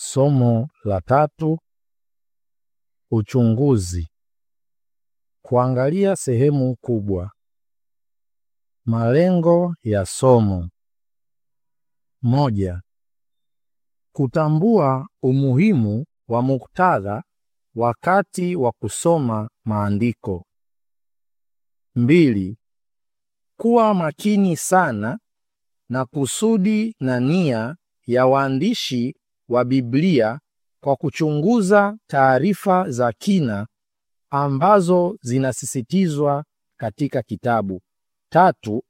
Somo la tatu: uchunguzi. Kuangalia sehemu kubwa. Malengo ya somo: moja, kutambua umuhimu wa muktadha wakati wa kusoma maandiko. Mbili, kuwa makini sana na kusudi na nia ya waandishi wa Biblia kwa kuchunguza taarifa za kina ambazo zinasisitizwa katika kitabu. Tatu,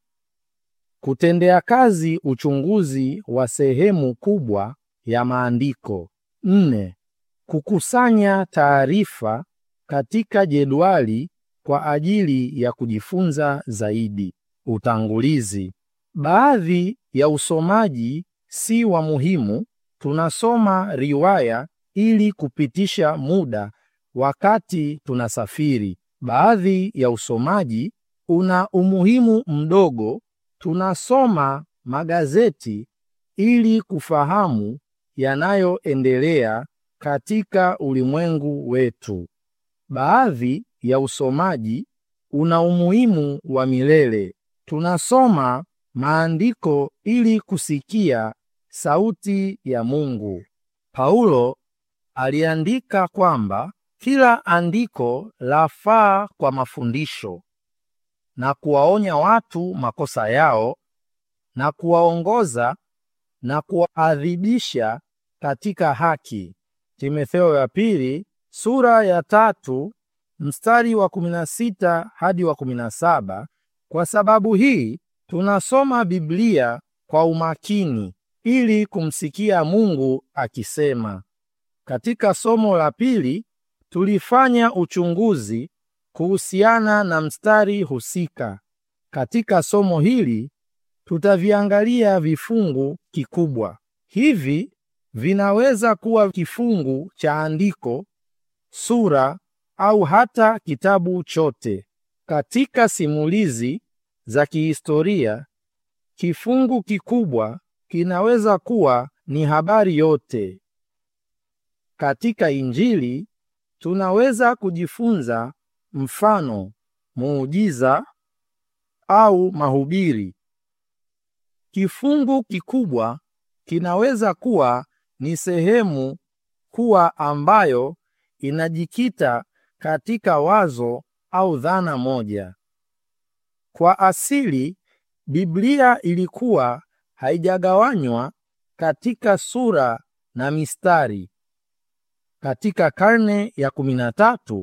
kutendea kazi uchunguzi wa sehemu kubwa ya maandiko. Nne, kukusanya taarifa katika jedwali kwa ajili ya kujifunza zaidi. Utangulizi. Baadhi ya usomaji si wa muhimu. Tunasoma riwaya ili kupitisha muda wakati tunasafiri. Baadhi ya usomaji una umuhimu mdogo. Tunasoma magazeti ili kufahamu yanayoendelea katika ulimwengu wetu. Baadhi ya usomaji una umuhimu wa milele. Tunasoma maandiko ili kusikia sauti ya Mungu. Paulo aliandika kwamba kila andiko lafaa kwa mafundisho na kuwaonya watu makosa yao na kuwaongoza na kuwaadhibisha katika haki. Timotheo ya pili sura ya tatu mstari wa 16 hadi wa 17. Kwa sababu hii tunasoma Biblia kwa umakini ili kumsikia Mungu akisema. Katika somo la pili tulifanya uchunguzi kuhusiana na mstari husika. Katika somo hili tutaviangalia vifungu kikubwa. Hivi vinaweza kuwa kifungu cha andiko, sura au hata kitabu chote. Katika simulizi za kihistoria, kifungu kikubwa kinaweza kuwa ni habari yote. Katika Injili tunaweza kujifunza mfano, muujiza au mahubiri. Kifungu kikubwa kinaweza kuwa ni sehemu kuwa ambayo inajikita katika wazo au dhana moja. Kwa asili, Biblia ilikuwa haijagawanywa katika sura na mistari. Katika karne ya 13,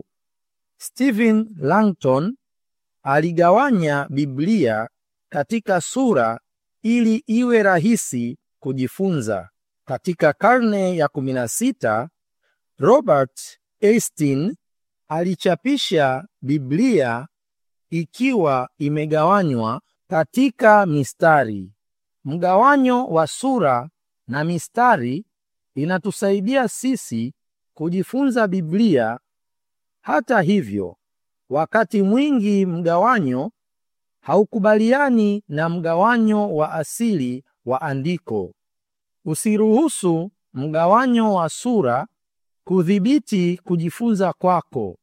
Stephen Langton aligawanya Biblia katika sura ili iwe rahisi kujifunza. Katika karne ya 16, Robert Easton alichapisha Biblia ikiwa imegawanywa katika mistari. Mgawanyo wa sura na mistari inatusaidia sisi kujifunza Biblia. Hata hivyo, wakati mwingi mgawanyo haukubaliani na mgawanyo wa asili wa andiko. Usiruhusu mgawanyo wa sura kudhibiti kujifunza kwako.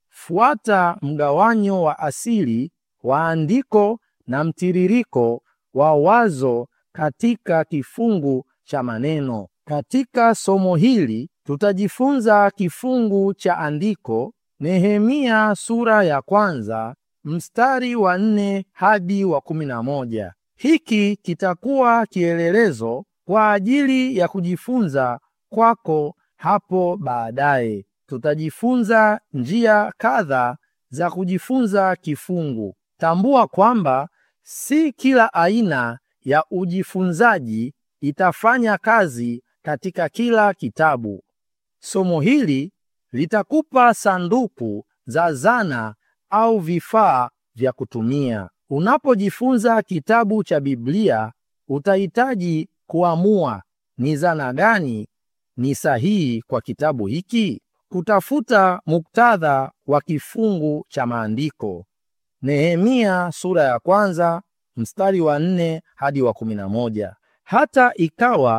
Fuata mgawanyo wa asili wa andiko na mtiririko wa wazo katika kifungu cha maneno. Katika somo hili tutajifunza kifungu cha andiko Nehemia sura ya kwanza mstari wa nne hadi wa kumi na moja. Hiki kitakuwa kielelezo kwa ajili ya kujifunza kwako hapo baadaye. Tutajifunza njia kadha za kujifunza kifungu. Tambua kwamba si kila aina ya ujifunzaji itafanya kazi katika kila kitabu. Somo hili litakupa sanduku za zana au vifaa vya kutumia. Unapojifunza kitabu cha Biblia, utahitaji kuamua ni zana gani ni sahihi kwa kitabu hiki. Kutafuta muktadha wa kifungu cha maandiko. Nehemia sura ya kwanza mstari wa nne hadi wa kumi na moja. Hata ikawa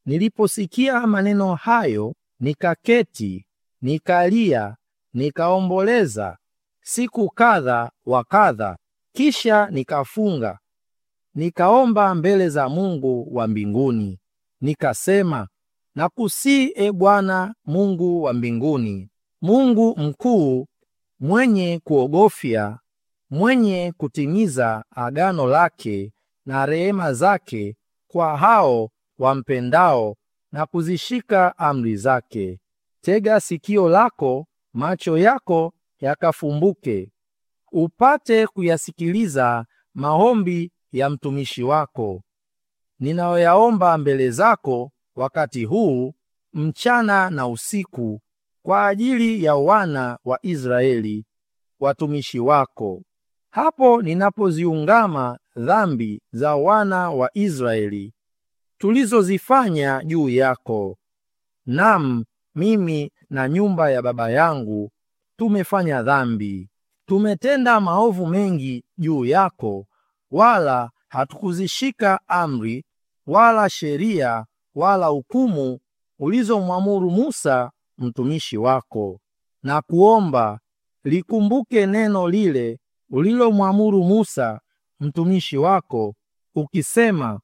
Niliposikia maneno hayo, nikaketi, nikalia, nikaomboleza siku kadha wa kadha. Kisha nikafunga, nikaomba mbele za Mungu wa mbinguni, nikasema, nakusii e Bwana Mungu wa mbinguni, Mungu mkuu, mwenye kuogofya, mwenye kutimiza agano lake na rehema zake kwa hao wampendao na kuzishika amri zake. Tega sikio lako, macho yako yakafumbuke, upate kuyasikiliza maombi ya mtumishi wako ninayoyaomba mbele zako wakati huu mchana na usiku, kwa ajili ya wana wa Israeli watumishi wako, hapo ninapoziungama dhambi za wana wa Israeli tulizozifanya juu yako. Nam, mimi na nyumba ya baba yangu tumefanya dhambi, tumetenda maovu mengi juu yako, wala hatukuzishika amri wala sheria wala hukumu ulizomwamuru Musa mtumishi wako, na kuomba likumbuke neno lile ulilomwamuru Musa mtumishi wako, ukisema,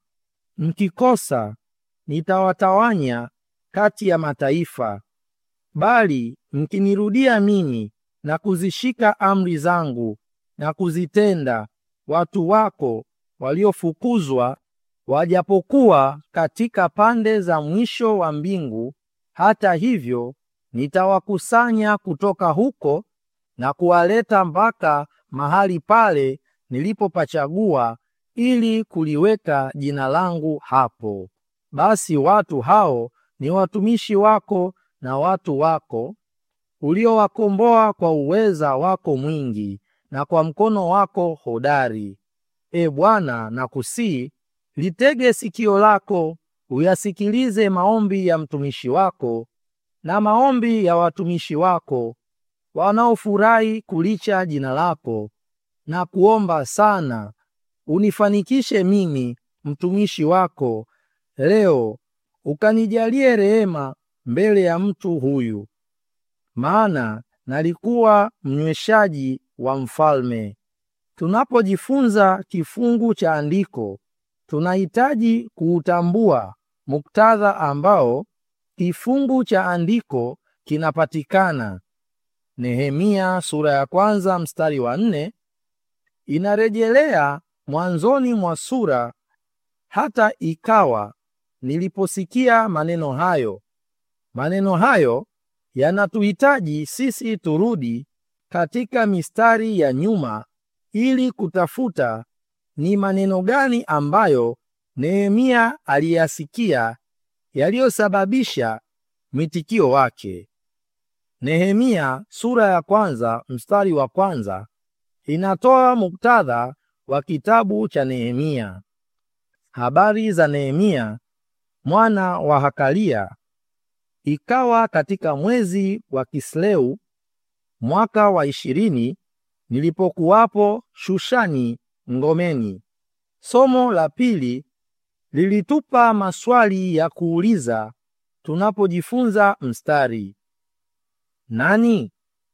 mkikosa nitawatawanya kati ya mataifa, bali mkinirudia mimi na kuzishika amri zangu na kuzitenda, watu wako waliofukuzwa wajapokuwa katika pande za mwisho wa mbingu, hata hivyo nitawakusanya kutoka huko na kuwaleta mpaka mahali pale nilipopachagua ili kuliweka jina langu hapo. Basi watu hao ni watumishi wako na watu wako uliowakomboa kwa uweza wako mwingi na kwa mkono wako hodari. E Bwana, nakusihi litege sikio lako uyasikilize maombi ya mtumishi wako na maombi ya watumishi wako wanaofurahi kulicha jina lako na kuomba sana. Unifanikishe mimi mtumishi wako leo, ukanijalie rehema mbele ya mtu huyu, maana nalikuwa mnyweshaji wa mfalme. Tunapojifunza kifungu cha andiko tunahitaji kuutambua muktadha ambao kifungu cha andiko kinapatikana. Nehemia sura ya kwanza mstari wa nne inarejelea mwanzoni mwa sura. Hata ikawa niliposikia maneno hayo. Maneno hayo yanatuhitaji sisi turudi katika mistari ya nyuma ili kutafuta ni maneno gani ambayo Nehemia aliyasikia yaliyosababisha mwitikio wake. Nehemia sura ya kwanza mstari wa kwanza inatoa muktadha wa kitabu cha Nehemia. Habari za Nehemia mwana wa Hakalia. Ikawa katika mwezi wa Kisleu mwaka wa ishirini nilipokuwapo Shushani ngomeni. Somo la pili lilitupa maswali ya kuuliza tunapojifunza mstari. Nani?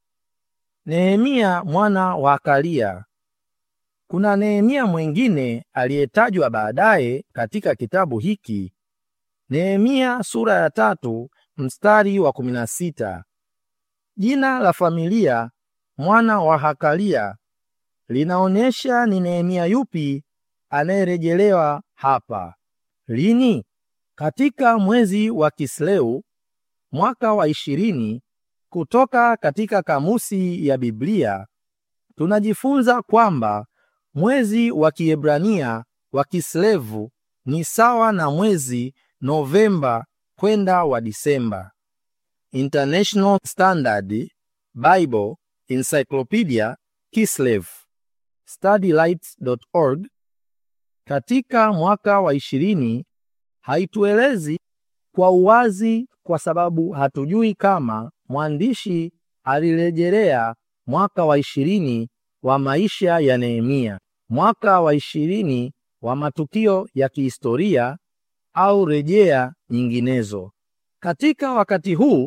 Nehemia mwana wa Hakalia. Kuna Nehemia mwingine aliyetajwa baadaye katika kitabu hiki. Nehemia sura ya tatu mstari wa kumi na sita. Jina la familia mwana wa Hakalia linaonyesha ni Nehemia yupi anayerejelewa hapa. Lini? Katika mwezi wa Kisleu mwaka wa ishirini. Kutoka katika kamusi ya Biblia tunajifunza kwamba mwezi wa Kiebrania wa Kislevu ni sawa na mwezi Novemba kwenda wa Disemba. International Standard Bible Encyclopedia Kislev studylights.org katika mwaka wa ishirini haituelezi kwa uwazi kwa sababu hatujui kama mwandishi alirejelea mwaka wa ishirini wa maisha ya Nehemia, mwaka wa ishirini wa matukio ya kihistoria au rejea nyinginezo. Katika wakati huu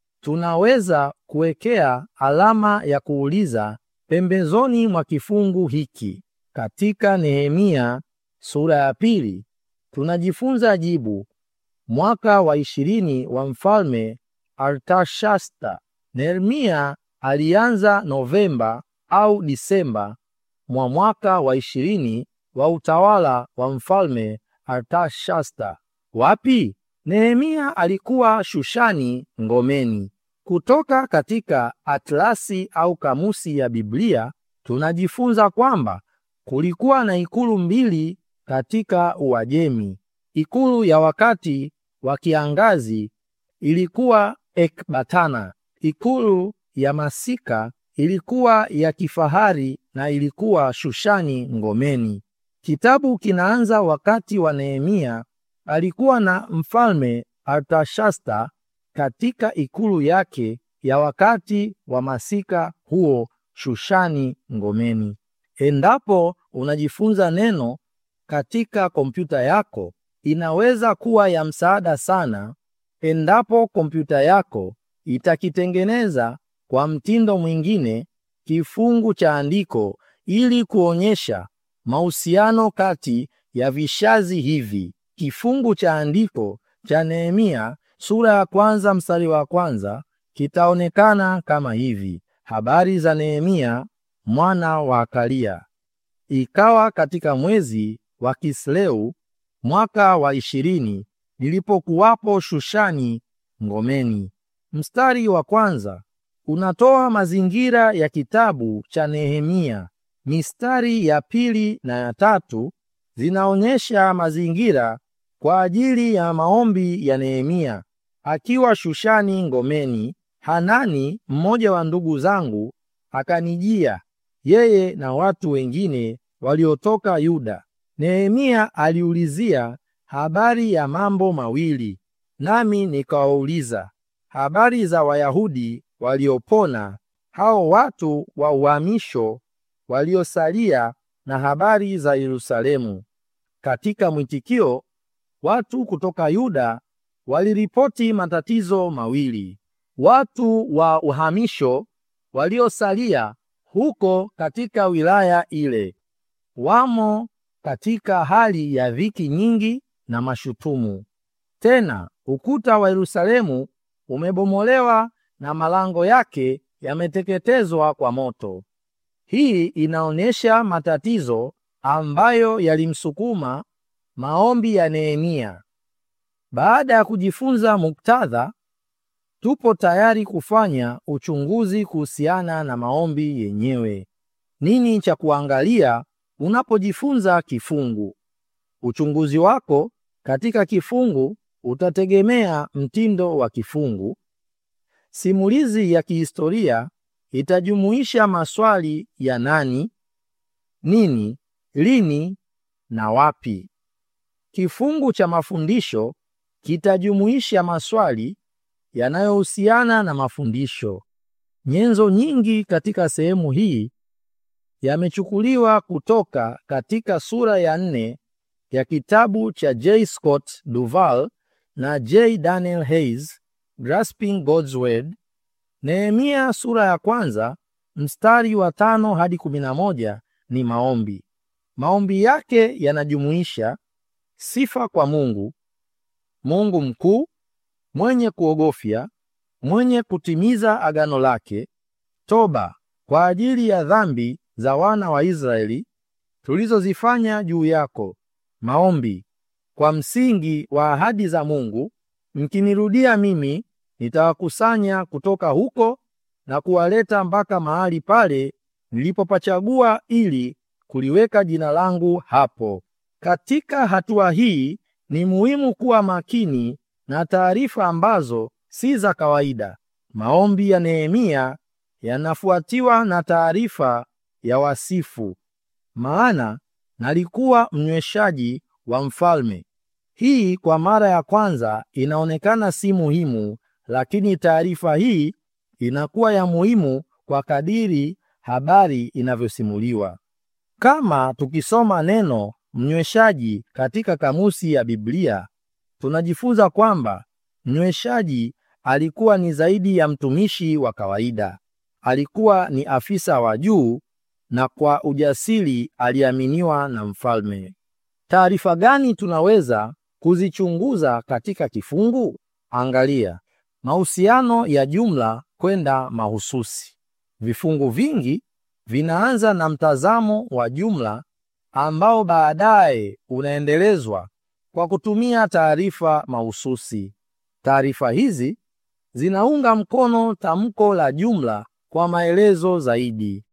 tunaweza kuwekea alama ya kuuliza pembezoni mwa kifungu hiki. Katika Nehemia sura ya pili tunajifunza jibu mwaka wa ishirini wa mfalme Artashasta. Nehemia alianza Novemba au Disemba mwa mwaka wa ishirini wa utawala wa mfalme Artashasta. Wapi? Nehemia alikuwa Shushani ngomeni. Kutoka katika atlasi au kamusi ya Biblia tunajifunza kwamba kulikuwa na ikulu mbili katika Uajemi. Ikulu ya wakati wa kiangazi ilikuwa Ekbatana. Ikulu ya masika ilikuwa ya kifahari na ilikuwa Shushani ngomeni. Kitabu kinaanza wakati wa Nehemia alikuwa na mfalme Artashasta katika ikulu yake ya wakati wa masika huo Shushani ngomeni. Endapo unajifunza neno katika kompyuta yako, inaweza kuwa ya msaada sana endapo kompyuta yako itakitengeneza kwa mtindo mwingine kifungu cha andiko ili kuonyesha mahusiano kati ya vishazi hivi. Kifungu cha andiko cha Nehemia sura ya kwanza mstari wa kwanza kitaonekana kama hivi: habari za Nehemia mwana wa Akalia. Ikawa katika mwezi wa Kisleu mwaka wa ishirini nilipokuwapo Shushani ngomeni. Mstari wa kwanza unatoa mazingira ya kitabu cha Nehemia. Mistari ya pili na ya tatu zinaonyesha mazingira kwa ajili ya maombi ya Nehemia akiwa Shushani ngomeni. Hanani mmoja wa ndugu zangu akanijia, yeye na watu wengine waliotoka Yuda. Nehemia aliulizia habari ya mambo mawili, nami nikawauliza habari za Wayahudi waliopona, hao watu wa uhamisho waliosalia, na habari za Yerusalemu. Katika mwitikio, watu kutoka Yuda waliripoti matatizo mawili. Watu wa uhamisho waliosalia huko katika wilaya ile wamo katika hali ya dhiki nyingi na mashutumu. Tena ukuta wa Yerusalemu umebomolewa na malango yake yameteketezwa kwa moto. Hii inaonyesha matatizo ambayo yalimsukuma maombi ya Nehemia. Baada ya kujifunza muktadha, tupo tayari kufanya uchunguzi kuhusiana na maombi yenyewe. Nini cha kuangalia unapojifunza kifungu? Uchunguzi wako katika kifungu utategemea mtindo wa kifungu. Simulizi ya kihistoria itajumuisha maswali ya nani, nini, lini na wapi. Kifungu cha mafundisho kitajumuisha maswali yanayohusiana na mafundisho. Nyenzo nyingi katika sehemu hii yamechukuliwa kutoka katika sura ya nne ya kitabu cha J. Scott Duval na J. Daniel Hayes, Grasping God's Word. Nehemia sura ya kwanza mstari wa tano hadi kumi na moja ni maombi. Maombi yake yanajumuisha sifa kwa Mungu, Mungu mkuu, mwenye kuogofya, mwenye kutimiza agano lake, toba kwa ajili ya dhambi za wana wa Israeli tulizozifanya juu yako, maombi kwa msingi wa ahadi za Mungu, mkinirudia mimi nitawakusanya kutoka huko na kuwaleta mpaka mahali pale nilipopachagua ili kuliweka jina langu hapo. Katika hatua hii ni muhimu kuwa makini na taarifa ambazo si za kawaida. Maombi ya Nehemia yanafuatiwa na taarifa ya wasifu, maana nalikuwa mnyweshaji wa mfalme. Hii kwa mara ya kwanza inaonekana si muhimu, lakini taarifa hii inakuwa ya muhimu kwa kadiri habari inavyosimuliwa. Kama tukisoma neno mnyweshaji katika kamusi ya Biblia, tunajifunza kwamba mnyweshaji alikuwa ni zaidi ya mtumishi wa kawaida. Alikuwa ni afisa wa juu na kwa ujasiri aliaminiwa na mfalme. Taarifa gani tunaweza kuzichunguza katika kifungu? Angalia mahusiano ya jumla kwenda mahususi. Vifungu vingi vinaanza na mtazamo wa jumla ambao baadaye unaendelezwa kwa kutumia taarifa mahususi. Taarifa hizi zinaunga mkono tamko la jumla kwa maelezo zaidi.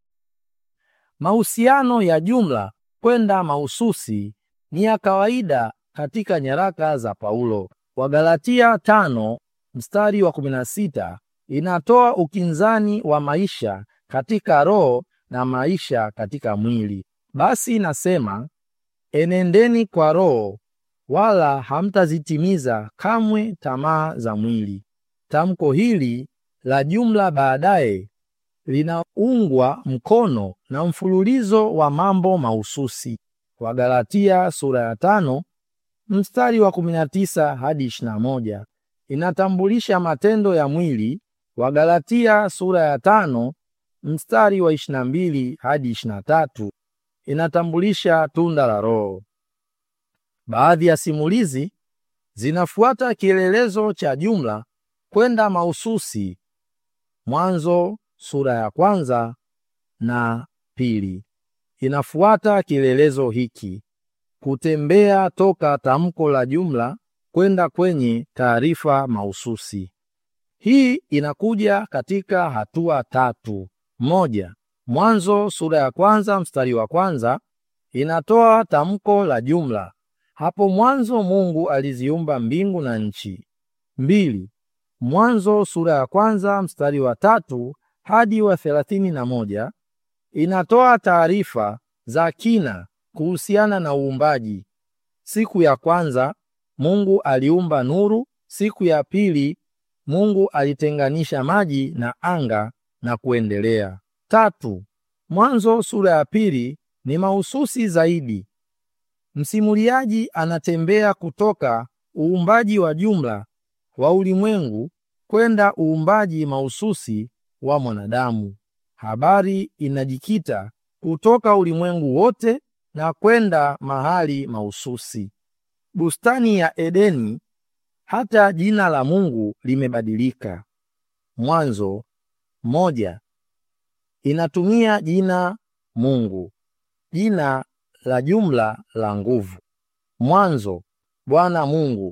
Mahusiano ya jumla kwenda mahususi ni ya kawaida katika nyaraka za Paulo. Wagalatia tano mstari wa 16 inatoa ukinzani wa maisha katika roho na maisha katika mwili. Basi inasema, enendeni kwa roho, wala hamtazitimiza kamwe tamaa za mwili. Tamko hili la jumla baadaye linaungwa mkono na mfululizo wa mambo mahususi. Wagalatia sura ya tano mstari wa 19 hadi 21 inatambulisha matendo ya mwili. Wagalatia sura ya tano mstari wa 22 hadi 23 inatambulisha tunda la Roho. Baadhi ya simulizi zinafuata kielelezo cha jumla kwenda mahususi. Mwanzo sura ya kwanza na pili inafuata kielelezo hiki, kutembea toka tamko la jumla kwenda kwenye taarifa mahususi. Hii inakuja katika hatua tatu. Moja, Mwanzo sura ya kwanza mstari wa kwanza inatoa tamko la jumla, hapo mwanzo Mungu aliziumba mbingu na nchi. Mbili, Mwanzo sura ya kwanza mstari wa tatu hadi wa thelathini na moja inatoa taarifa za kina kuhusiana na uumbaji. Siku ya kwanza Mungu aliumba nuru, siku ya pili Mungu alitenganisha maji na anga na kuendelea. Tatu, Mwanzo sura ya pili ni mahususi zaidi. Msimuliaji anatembea kutoka uumbaji wa jumla wa ulimwengu kwenda uumbaji mahususi wa mwanadamu. Habari inajikita kutoka ulimwengu wote na kwenda mahali mahususi. Bustani ya Edeni, hata jina la Mungu limebadilika. Mwanzo moja inatumia jina Mungu, jina la jumla la nguvu. Mwanzo Bwana Mungu,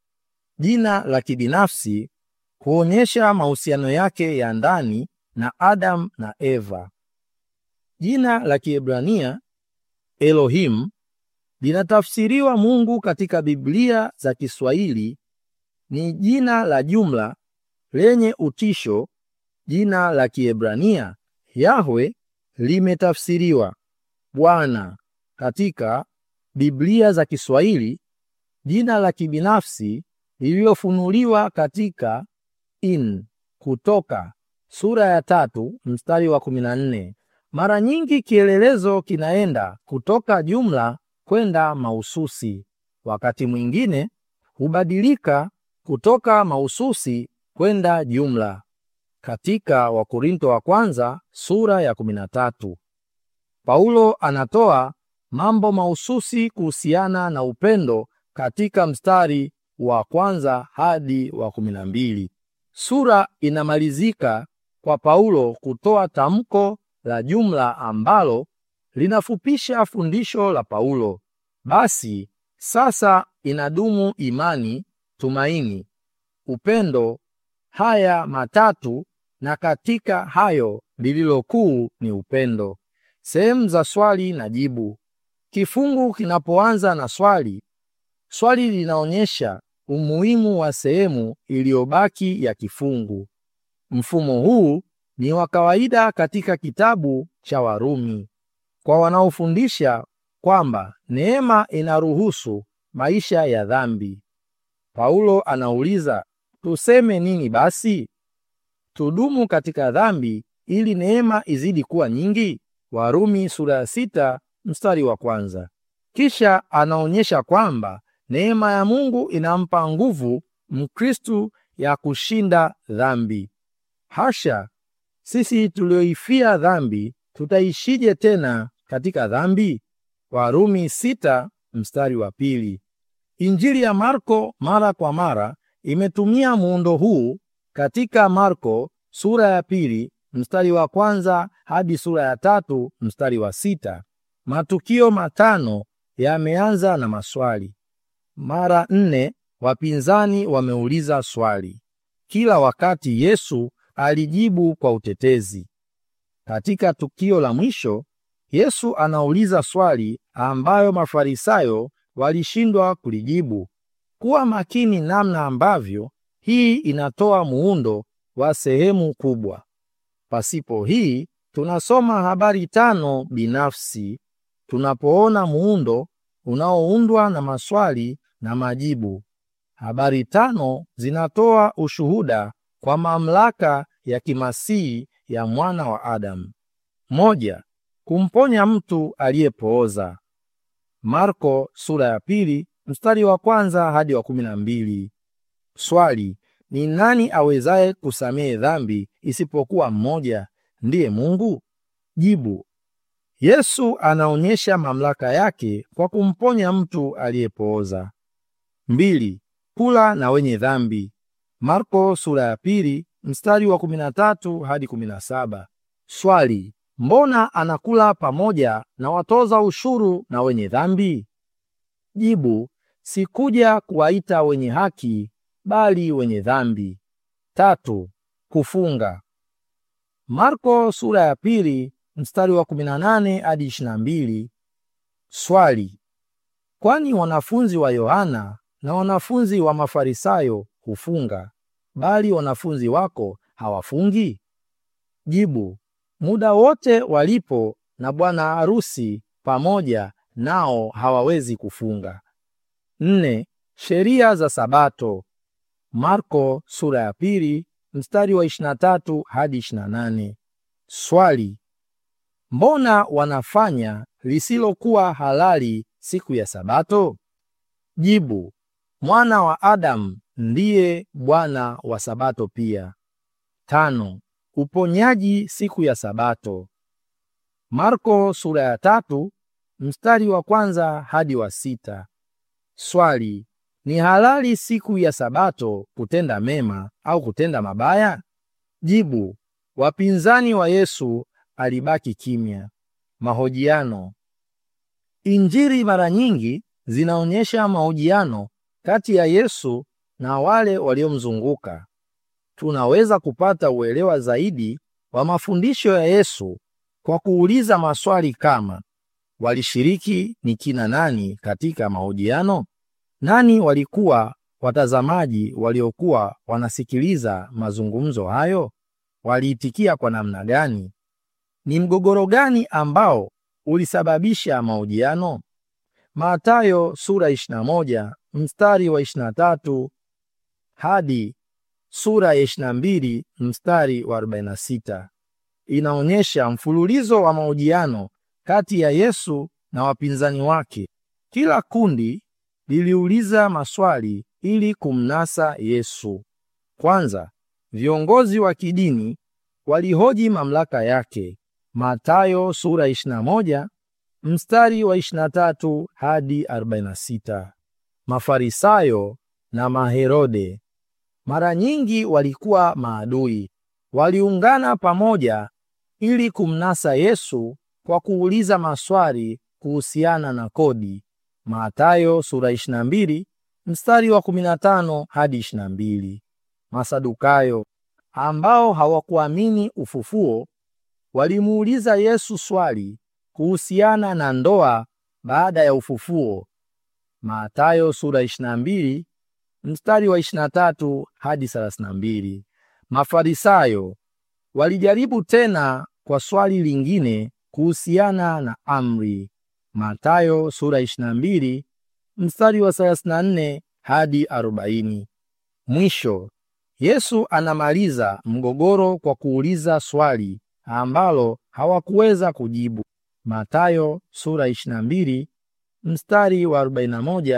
jina la kibinafsi huonyesha mahusiano yake ya ndani na Adam na Eva. Jina la Kiebrania Elohim linatafsiriwa Mungu katika Biblia za Kiswahili ni jina la jumla lenye utisho. Jina la Kiebrania Yahwe limetafsiriwa Bwana katika Biblia za Kiswahili, jina la kibinafsi lililofunuliwa katika in Kutoka sura ya tatu mstari wa 14. Mara nyingi kielelezo kinaenda kutoka jumla kwenda mahususi. Wakati mwingine hubadilika kutoka mahususi kwenda jumla. Katika Wakorinto wa kwanza sura ya 13, Paulo anatoa mambo mahususi kuhusiana na upendo katika mstari wa kwanza hadi wa 12. Sura inamalizika kwa Paulo kutoa tamko la jumla ambalo linafupisha fundisho la Paulo. Basi sasa inadumu imani, tumaini, upendo, haya matatu, na katika hayo lililo kuu ni upendo. Sehemu za swali na jibu. Kifungu kinapoanza na swali, swali linaonyesha umuhimu wa sehemu iliyobaki ya kifungu. Mfumo huu ni wa kawaida katika kitabu cha Warumi kwa wanaofundisha kwamba neema inaruhusu maisha ya dhambi. Paulo anauliza, tuseme nini basi? Tudumu katika dhambi ili neema izidi kuwa nyingi? Warumi sura ya sita mstari wa kwanza. Kisha anaonyesha kwamba neema ya Mungu inampa nguvu Mkristu ya kushinda dhambi. Hasha! Sisi tulioifia dhambi tutaishije tena katika dhambi? Warumi sita mstari wa pili. Injili ya Marko mara kwa mara imetumia muundo huu katika Marko sura ya pili mstari wa kwanza hadi sura ya tatu mstari wa sita. Matukio matano yameanza na maswali. Mara nne wapinzani wameuliza swali. Kila wakati Yesu alijibu kwa utetezi. Katika tukio la mwisho, Yesu anauliza swali ambayo Mafarisayo walishindwa kulijibu. Kuwa makini namna ambavyo hii inatoa muundo wa sehemu kubwa. Pasipo hii, tunasoma habari tano binafsi tunapoona muundo unaoundwa na maswali na majibu. Habari tano zinatoa ushuhuda kwa mamlaka ya kimasihi ya mwana wa Adamu. Moja, kumponya mtu aliyepooza. Marko sura ya pili mstari wa kwanza hadi wa kumi na mbili. Swali, ni nani awezaye kusamehe dhambi isipokuwa mmoja, ndiye Mungu? Jibu, Yesu anaonyesha mamlaka yake kwa kumponya mtu aliyepooza. Mbili, kula na wenye dhambi. Marko sura ya pili mstari wa 13 hadi 17. Swali, mbona anakula pamoja na watoza ushuru na wenye dhambi? Jibu, sikuja kuwaita wenye haki bali wenye dhambi. Tatu, kufunga. Marko sura ya pili mstari wa 18 hadi 22. Swali, kwani wanafunzi wa Yohana na wanafunzi wa Mafarisayo hufunga, bali wanafunzi wako hawafungi? Jibu, muda wote walipo na bwana harusi pamoja nao hawawezi kufunga. Nne, sheria za Sabato. Marko sura ya pili mstari wa 23 hadi 28. Swali, mbona wanafanya lisilokuwa halali siku ya Sabato? Jibu, mwana wa Adamu ndiye bwana wa Sabato pia. Tano, uponyaji siku ya Sabato. Marko sura ya tatu mstari wa kwanza hadi wa sita. Swali, ni halali siku ya Sabato kutenda mema au kutenda mabaya? Jibu, wapinzani wa Yesu alibaki kimya. Mahojiano. Injili mara nyingi zinaonyesha mahojiano kati ya Yesu na wale waliomzunguka. Tunaweza kupata uelewa zaidi wa mafundisho ya Yesu kwa kuuliza maswali kama: walishiriki ni kina nani katika mahojiano? Nani walikuwa watazamaji waliokuwa wanasikiliza mazungumzo hayo? Waliitikia kwa namna gani? Ni mgogoro gani ambao ulisababisha mahojiano? Mathayo sura 21 mstari wa 23 hadi sura ya 22 mstari wa 46 inaonyesha mfululizo wa mahojiano kati ya Yesu na wapinzani wake. Kila kundi liliuliza maswali ili kumnasa Yesu. Kwanza, viongozi wa kidini walihoji mamlaka yake. Mathayo sura 21 mstari wa 23 hadi 46. Mafarisayo na Maherode mara nyingi walikuwa maadui. Waliungana pamoja ili kumnasa Yesu kwa kuuliza maswali kuhusiana na kodi. Mathayo sura 22 mstari wa 15 hadi 22. Masadukayo ambao hawakuamini ufufuo walimuuliza Yesu swali kuhusiana na ndoa baada ya ufufuo. Mathayo sura 22 mstari wa 23 hadi 32. Mafarisayo walijaribu tena kwa swali lingine kuhusiana na amri. Mathayo sura 22 mstari wa 34 hadi 40. Mwisho, Yesu anamaliza mgogoro kwa kuuliza swali ambalo hawakuweza kujibu. Mathayo sura 22 mstari wa 41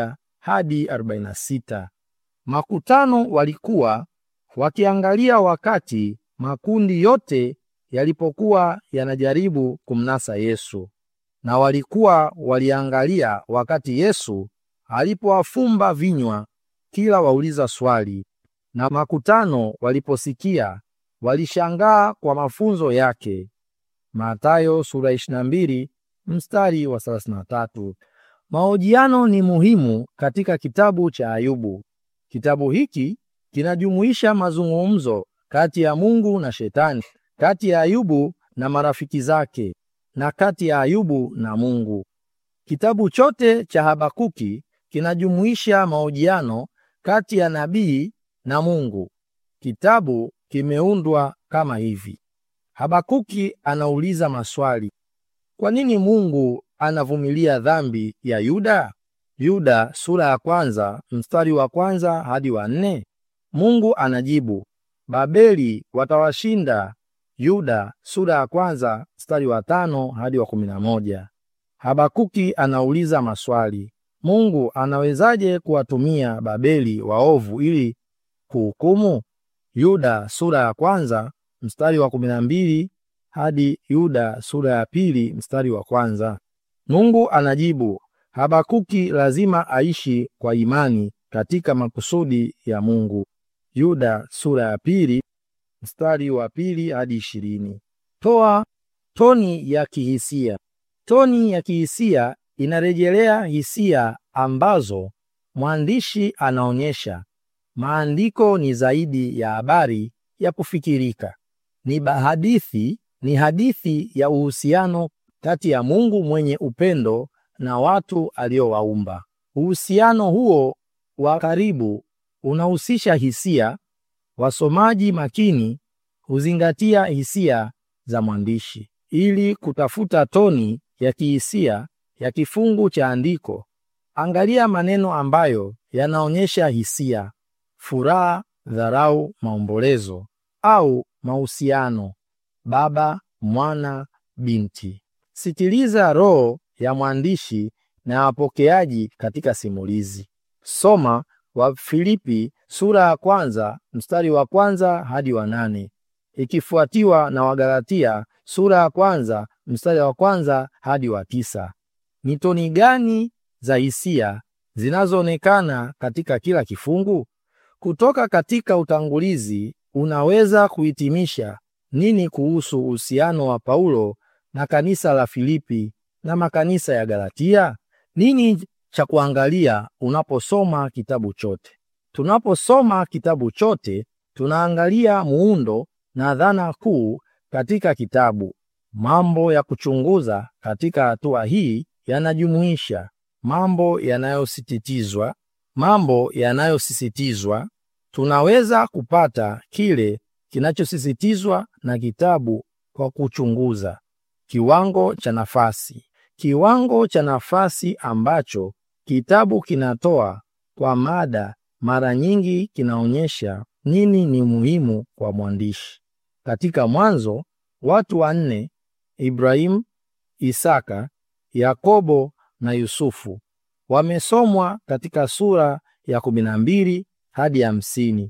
hadi 46. Makutano walikuwa wakiangalia wakati makundi yote yalipokuwa yanajaribu kumnasa Yesu, na walikuwa waliangalia wakati Yesu alipowafumba vinywa kila wauliza swali, na makutano waliposikia walishangaa kwa mafunzo yake. Mathayo sura 22 mstari wa 33. Mahojiano ni muhimu katika kitabu cha Ayubu. Kitabu hiki kinajumuisha mazungumzo kati ya Mungu na Shetani, kati ya Ayubu na marafiki zake, na kati ya Ayubu na Mungu. Kitabu chote cha Habakuki kinajumuisha mahojiano kati ya nabii na Mungu. Kitabu kimeundwa kama hivi. Habakuki anauliza maswali. Kwa nini Mungu anavumilia dhambi ya Yuda? Yuda sura ya kwanza mstari wa kwanza hadi wa nne. Mungu anajibu, Babeli watawashinda Yuda sura ya kwanza mstari wa tano hadi wa kumi na moja. Habakuki anauliza maswali. Mungu anawezaje kuwatumia Babeli waovu ili kuhukumu? Yuda sura ya kwanza mstari wa kumi na mbili hadi Yuda sura ya pili mstari wa kwanza. Mungu anajibu, Habakuki lazima aishi kwa imani katika makusudi ya Mungu. Yuda sura ya pili mstari wa pili hadi ishirini. Toa toni ya kihisia. Toni ya kihisia inarejelea hisia ambazo mwandishi anaonyesha. Maandiko ni zaidi ya habari ya kufikirika. Ni hadithi, ni hadithi ya uhusiano kati ya Mungu mwenye upendo na watu aliowaumba. Uhusiano huo wa karibu unahusisha hisia. Wasomaji makini huzingatia hisia za mwandishi ili kutafuta toni ya kihisia ya kifungu cha andiko. Angalia maneno ambayo yanaonyesha hisia: furaha, dharau, maombolezo au mahusiano, baba, mwana, binti. Sikiliza roho ya mwandishi na wapokeaji katika simulizi. Soma Wafilipi sura ya kwanza mstari wa kwanza hadi wa nane ikifuatiwa na Wagalatia sura ya kwanza mstari wa kwanza hadi wa tisa. Ni toni gani za hisia zinazoonekana katika kila kifungu? Kutoka katika utangulizi unaweza kuhitimisha nini kuhusu uhusiano wa Paulo na kanisa la Filipi na makanisa ya Galatia? Nini cha kuangalia unaposoma kitabu chote? Tunaposoma kitabu chote, tunaangalia muundo na dhana kuu katika kitabu. Mambo ya kuchunguza katika hatua hii yanajumuisha mambo yanayosisitizwa. Mambo yanayosisitizwa, tunaweza kupata kile kinachosisitizwa na kitabu kwa kuchunguza. Kiwango cha nafasi. Kiwango cha nafasi ambacho kitabu kinatoa kwa mada mara nyingi kinaonyesha nini ni muhimu kwa mwandishi. Katika Mwanzo, watu wanne, Ibrahimu, Isaka, Yakobo na Yusufu, wamesomwa katika sura ya kumi na mbili hadi hamsini.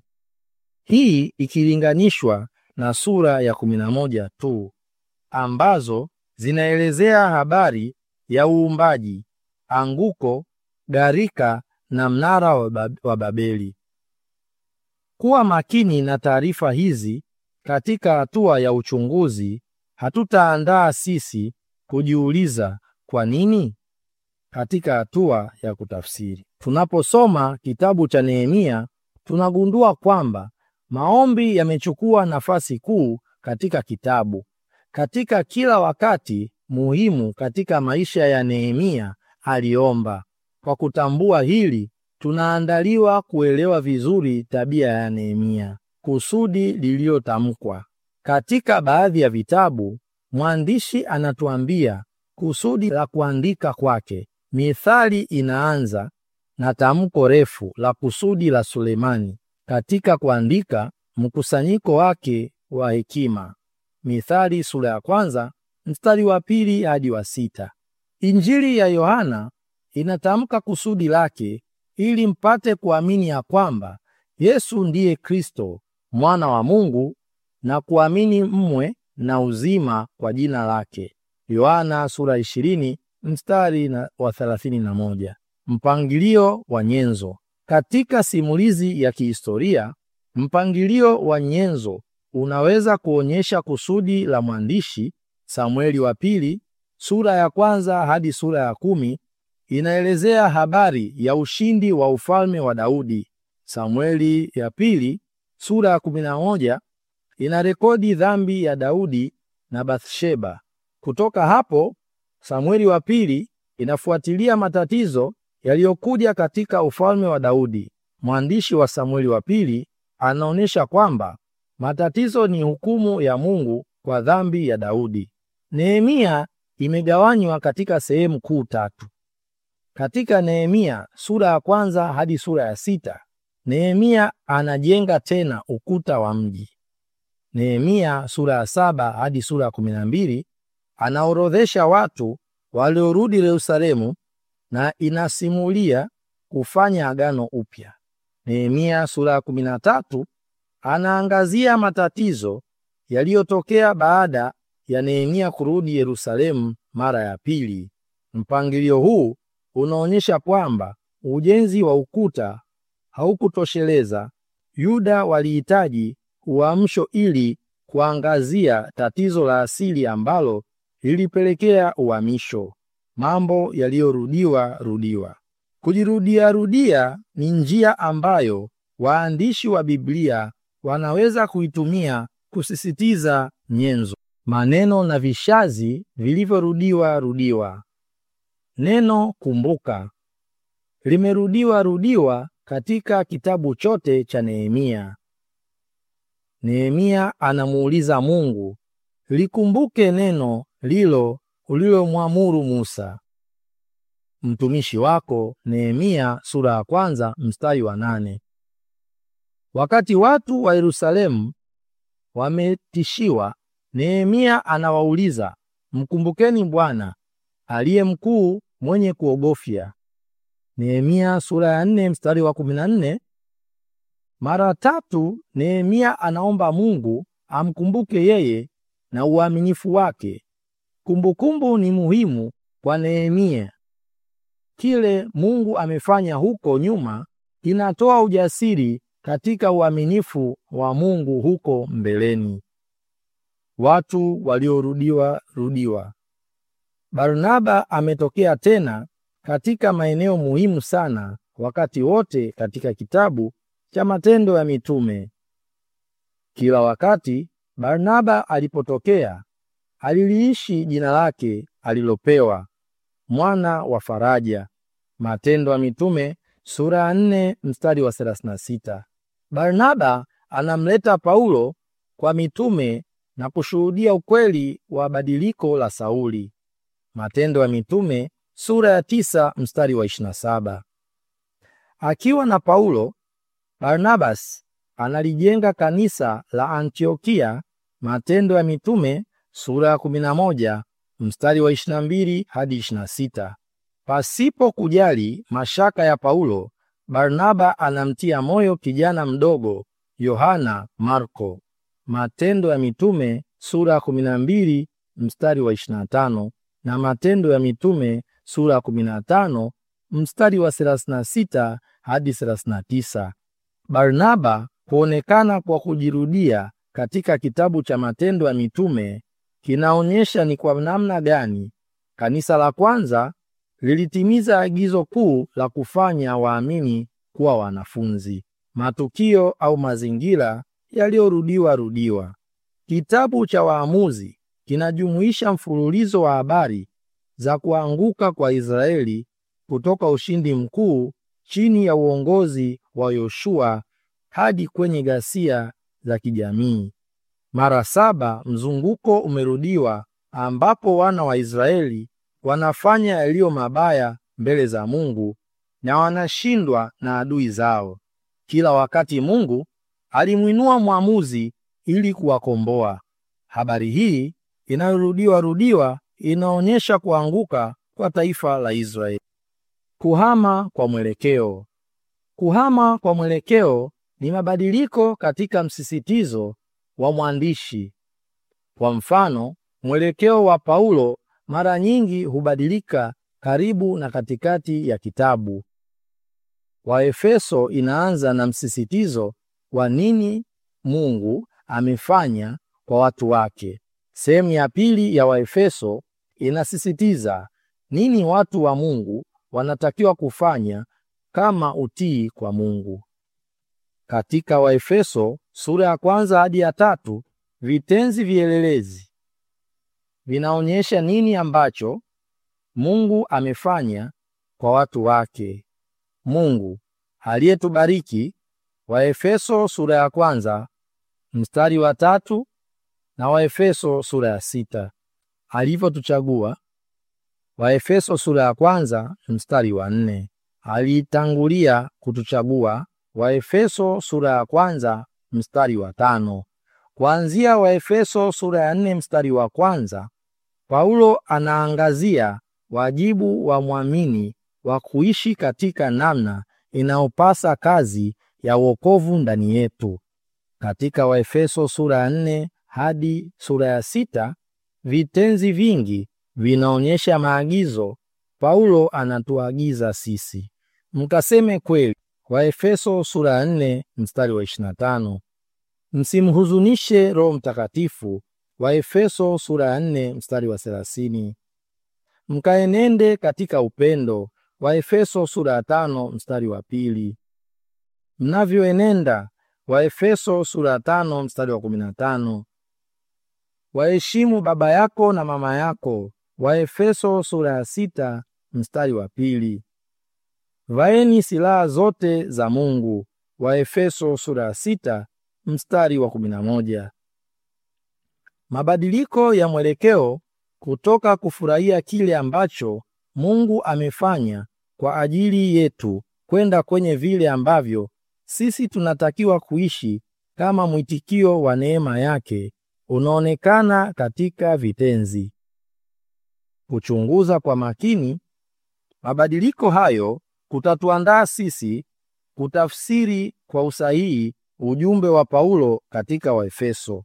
Hii ikilinganishwa na sura ya kumi na moja tu ambazo zinaelezea habari ya uumbaji, anguko, gharika na mnara wa Babeli. Kuwa makini na taarifa hizi katika hatua ya uchunguzi, hatutaandaa sisi kujiuliza kwa nini. Katika hatua ya kutafsiri, tunaposoma kitabu cha Nehemia, tunagundua kwamba maombi yamechukua nafasi kuu katika kitabu. Katika kila wakati muhimu katika maisha ya Nehemia aliomba. Kwa kutambua hili, tunaandaliwa kuelewa vizuri tabia ya Nehemia. Kusudi lililotamkwa katika baadhi ya vitabu, mwandishi anatuambia kusudi la kuandika kwake. Mithali inaanza na tamko refu la kusudi la Sulemani katika kuandika mkusanyiko wake wa hekima. Mithali sura ya kwanza mstari wa pili hadi wa sita. Injili ya Yohana inatamka kusudi lake ili mpate kuamini ya kwamba Yesu ndiye Kristo mwana wa Mungu na kuamini mmwe na uzima kwa jina lake. Yohana sura 20 mstari na wa 31. Mpangilio wa nyenzo. Katika simulizi ya kihistoria, mpangilio wa nyenzo unaweza kuonyesha kusudi la mwandishi. Samueli wa pili sura ya kwanza hadi sura ya kumi inaelezea habari ya ushindi wa ufalme wa Daudi. Samueli ya pili sura ya 11 inarekodi dhambi ya Daudi na Bathsheba. Kutoka hapo, Samueli wa pili inafuatilia matatizo yaliyokuja katika ufalme wa Daudi. Mwandishi wa Samueli wa pili anaonyesha kwamba matatizo ni hukumu ya Mungu kwa dhambi ya Daudi. Nehemia imegawanywa katika sehemu kuu tatu. Katika Nehemia sura ya kwanza hadi sura ya sita, Nehemia anajenga tena ukuta wa mji. Nehemia sura ya saba hadi sura ya kumi na mbili anaorodhesha watu waliorudi Yerusalemu na inasimulia kufanya agano upya. Nehemia sura ya kumi na tatu anaangazia matatizo yaliyotokea baada ya Nehemia kurudi Yerusalemu mara ya pili. Mpangilio huu unaonyesha kwamba ujenzi wa ukuta haukutosheleza. Yuda walihitaji uamsho ili kuangazia tatizo la asili ambalo lilipelekea uhamisho. Mambo yaliyorudiwa rudiwa. Kujirudia rudia ni njia ambayo waandishi wa Biblia wanaweza kuitumia kusisitiza nyenzo, maneno na vishazi vilivyorudiwa rudiwa. Neno kumbuka limerudiwa rudiwa katika kitabu chote cha Nehemia. Nehemia anamuuliza Mungu, likumbuke neno lilo ulilomwamuru Musa mtumishi wako. Nehemia sura ya kwanza mstari wa nane. Wakati watu wa Yerusalemu wametishiwa, Nehemia anawauliza, mkumbukeni Bwana aliye mkuu mwenye kuogofya. Nehemia sura ya nne mstari wa kumi na nne. Mara tatu Nehemia anaomba Mungu amkumbuke yeye na uaminifu wake. Kumbukumbu ni muhimu kwa Nehemia. Kile Mungu amefanya huko nyuma kinatoa ujasiri katika uaminifu wa Mungu huko mbeleni. Watu waliorudiwa rudiwa. Barnaba ametokea tena katika maeneo muhimu sana wakati wote katika kitabu cha Matendo ya Mitume. Kila wakati Barnaba alipotokea, aliliishi jina lake alilopewa, mwana wa faraja. Matendo ya Mitume sura ya 4 mstari wa 36. Barnaba anamleta Paulo kwa mitume na kushuhudia ukweli wa badiliko la Sauli. Matendo ya Mitume sura ya tisa mstari wa 27. Akiwa na Paulo, Barnabas analijenga kanisa la Antiokia. Matendo ya Mitume sura ya 11 mstari wa 22 hadi 26. Pasipo kujali mashaka ya Paulo, Barnaba anamtia moyo kijana mdogo Yohana Marko. Matendo ya Mitume sura ya 12 mstari wa 25 na Matendo ya Mitume sura ya 15 mstari wa 36 hadi 39. Barnaba kuonekana kwa kujirudia katika kitabu cha Matendo ya Mitume kinaonyesha ni kwa namna gani kanisa la kwanza lilitimiza agizo kuu la kufanya waamini kuwa wanafunzi. Matukio au mazingira yaliyorudiwa rudiwa. Kitabu cha Waamuzi kinajumuisha mfululizo wa habari za kuanguka kwa Israeli kutoka ushindi mkuu chini ya uongozi wa Yoshua hadi kwenye ghasia za kijamii. Mara saba mzunguko umerudiwa ambapo wana wa Israeli wanafanya yaliyo mabaya mbele za Mungu na wanashindwa na adui zao. Kila wakati Mungu alimwinua mwamuzi ili kuwakomboa. Habari hii inayorudiwa rudiwa inaonyesha kuanguka kwa taifa la Israeli. Kuhama kwa mwelekeo. Kuhama kwa mwelekeo ni mabadiliko katika msisitizo wa mwandishi. Kwa mfano, mwelekeo wa Paulo mara nyingi hubadilika karibu na katikati ya kitabu. Waefeso inaanza na msisitizo wa nini Mungu amefanya kwa watu wake. Sehemu ya pili ya Waefeso inasisitiza nini watu wa Mungu wanatakiwa kufanya kama utii kwa Mungu. Katika Waefeso sura ya kwanza hadi ya tatu, vitenzi vielelezi vinaonyesha nini ambacho Mungu amefanya kwa watu wake. Mungu aliyetubariki, Waefeso sura ya kwanza mstari wa tatu na Waefeso sura ya sita. Alivyotuchagua, Waefeso sura ya kwanza mstari wa nne. Alitangulia kutuchagua, Waefeso sura ya kwanza mstari wa tano. Kuanzia Waefeso sura ya nne mstari wa kwanza, Paulo anaangazia wajibu wa mwamini wa kuishi katika namna inayopasa kazi ya wokovu ndani yetu. Katika Waefeso sura ya nne hadi sura ya sita, vitenzi vingi vinaonyesha maagizo Paulo anatuagiza sisi. Mkaseme kweli. Waefeso sura ya nne mstari wa 25. Msimhuzunishe Roho Mtakatifu. Waefeso sura ya nne mstari wa 30. Mkaenende katika upendo. Waefeso sura ya tano mstari wa pili. Mnavyoenenda. Waefeso sura ya tano mstari wa 15. Waheshimu baba yako na mama yako. Waefeso sura ya sita mstari wa pili. Vaeni silaha zote za Mungu. Waefeso sura ya sita mstari wa 11. Mabadiliko ya mwelekeo kutoka kufurahia kile ambacho Mungu amefanya kwa ajili yetu kwenda kwenye vile ambavyo sisi tunatakiwa kuishi kama mwitikio wa neema yake unaonekana katika vitenzi. Kuchunguza kwa makini mabadiliko hayo kutatuandaa sisi kutafsiri kwa usahihi ujumbe wa Paulo katika Waefeso.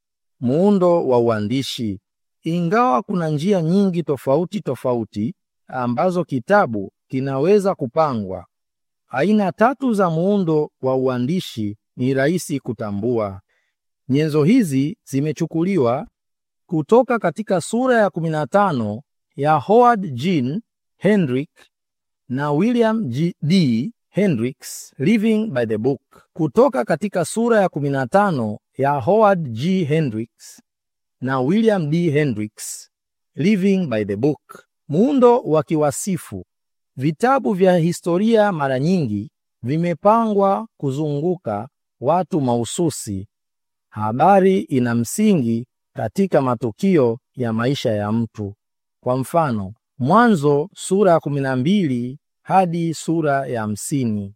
Muundo wa uandishi. Ingawa kuna njia nyingi tofauti tofauti ambazo kitabu kinaweza kupangwa, aina tatu za muundo wa uandishi ni rahisi kutambua. Nyenzo hizi zimechukuliwa kutoka katika sura ya 15 ya Howard Jean Hendrick na William G. D. Hendricks Living by the Book, kutoka katika sura ya 15 ya Howard G. Hendricks na William D. Hendricks Living by the Book. Muundo wa kiwasifu. Vitabu vya historia mara nyingi vimepangwa kuzunguka watu mahususi. Habari ina msingi katika matukio ya maisha ya mtu. Kwa mfano, Mwanzo sura ya 12 hadi sura ya hamsini.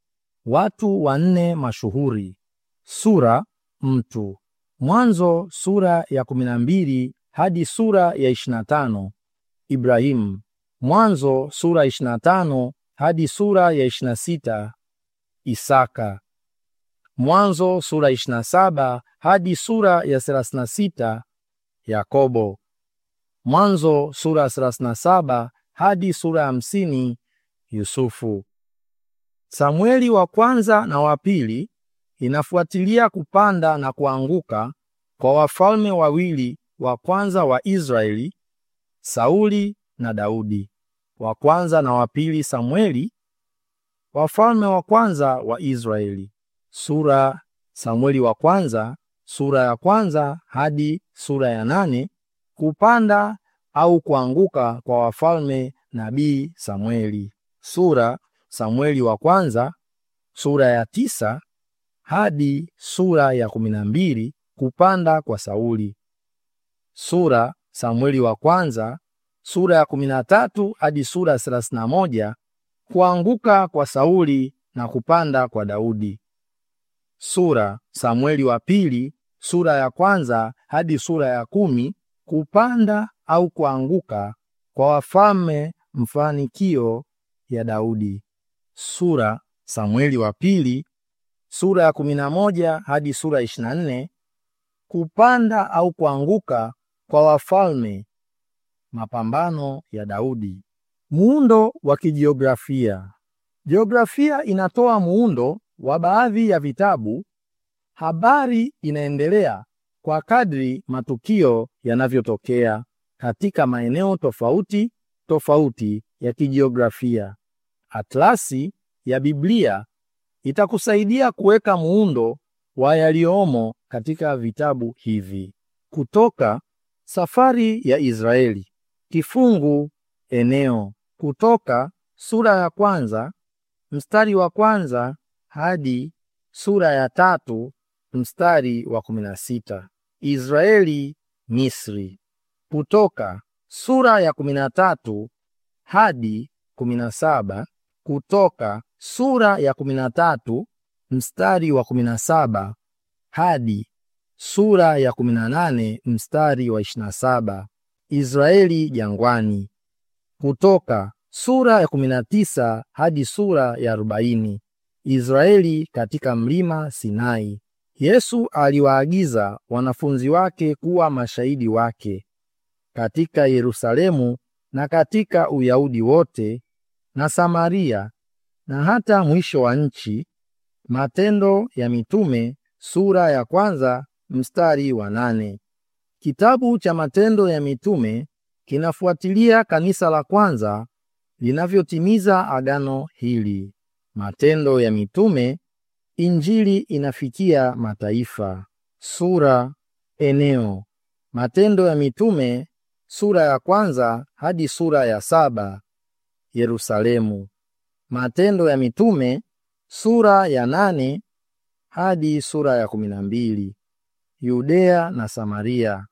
Watu wanne mashuhuri. Sura mtu. Mwanzo sura ya 12 hadi sura ya 25. Ibrahimu. Mwanzo sura 25 hadi sura ya 26. Isaka. Mwanzo sura 27 hadi sura ya 36. Yakobo. Mwanzo sura ya 37 hadi sura ya 50. Yusufu. Samueli wa kwanza na wa pili inafuatilia kupanda na kuanguka kwa wafalme wawili wa kwanza wa Israeli, Sauli na Daudi. Wa kwanza na wa pili Samueli, wafalme wa kwanza wa Israeli. Sura Samueli wa kwanza sura ya kwanza hadi sura ya nane. Kupanda au kuanguka kwa wafalme nabii Samueli. Sura Samueli wa kwanza sura ya tisa hadi sura ya kumi na mbili. Kupanda kwa Sauli. Sura Samueli wa kwanza sura ya kumi na tatu hadi sura ya thelathini na moja. Kuanguka kwa Sauli na kupanda kwa Daudi. Sura Samueli wa pili sura ya kwanza hadi sura ya kumi. Kupanda au kuanguka kwa wafalme, mfanikio ya Daudi. Sura Samueli wa pili sura ya 11 hadi sura ya 24, kupanda au kuanguka kwa wafalme, mapambano ya Daudi. Muundo wa kijiografia. Jiografia inatoa muundo wa baadhi ya vitabu. Habari inaendelea kwa kadri matukio yanavyotokea katika maeneo tofauti tofauti ya kijiografia. Atlasi ya Biblia itakusaidia kuweka muundo wa yaliyomo katika vitabu hivi. Kutoka, safari ya Israeli. Kifungu, eneo. Kutoka sura ya kwanza mstari wa kwanza hadi sura ya tatu mstari wa kumi na sita. Israeli, Misri. Kutoka sura ya kumi na tatu hadi kumi na saba. Kutoka sura ya kumi na tatu mstari wa kumi na saba hadi sura ya kumi na nane mstari wa ishirini na saba. Israeli jangwani. Kutoka sura ya kumi na tisa hadi sura ya arobaini. Israeli katika mlima Sinai. Yesu aliwaagiza wanafunzi wake kuwa mashahidi wake katika Yerusalemu na katika Uyahudi wote na Samaria na hata mwisho wa nchi. Matendo ya Mitume sura ya kwanza mstari wa nane. Kitabu cha Matendo ya Mitume kinafuatilia kanisa la kwanza linavyotimiza agano hili. Matendo ya Mitume, Injili inafikia mataifa. Sura, eneo. Matendo ya Mitume sura ya kwanza hadi sura ya saba. Yerusalemu. Matendo ya Mitume sura ya nane hadi sura ya kumi na mbili. Yudea na Samaria.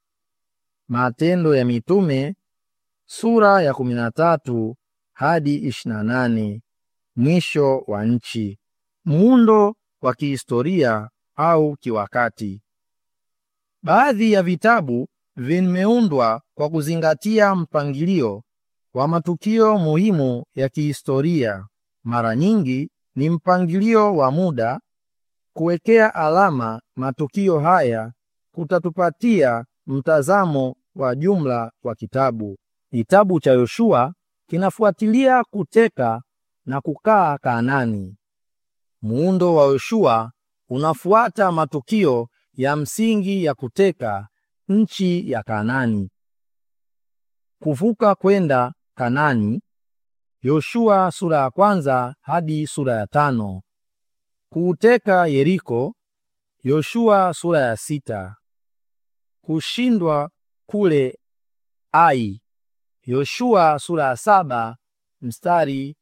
Matendo ya Mitume sura ya kumi na tatu hadi ishirini na nane. Mwisho wa nchi. Muundo wa kihistoria au kiwakati. Baadhi ya vitabu vimeundwa kwa kuzingatia mpangilio wa matukio muhimu ya kihistoria. Mara nyingi ni mpangilio wa muda. Kuwekea alama matukio haya kutatupatia mtazamo wa jumla wa kitabu. Kitabu cha Yoshua kinafuatilia kuteka na kukaa Kanaani. Muundo wa Yoshua unafuata matukio ya msingi ya kuteka nchi ya Kanaani. Kuvuka kwenda Kanaani. Yoshua sura ya kwanza hadi sura ya tano. Kuuteka Yeriko. Yoshua sura ya sita. Kushindwa kule Ai. Yoshua sura ya saba mstari